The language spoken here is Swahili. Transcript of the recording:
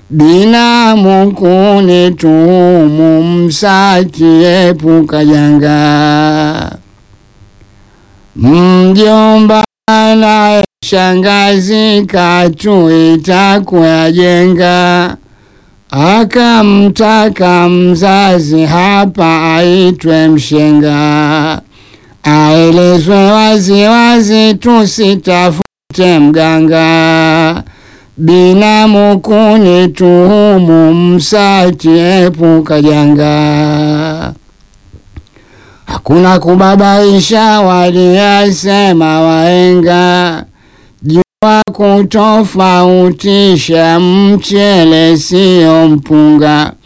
binamu kunituhumu, msatiepuka janga. Mjomba naye shangazi katuita kuyajenga, akamtaka mzazi hapa aitwe mshenga, aelezwe waziwazi tusitafute mganga, binamu kunituhumu, msatiepuka janga. Hakuna kubabaisha, waliyasema wahenga, jua kutofautisha mchele sio mpunga.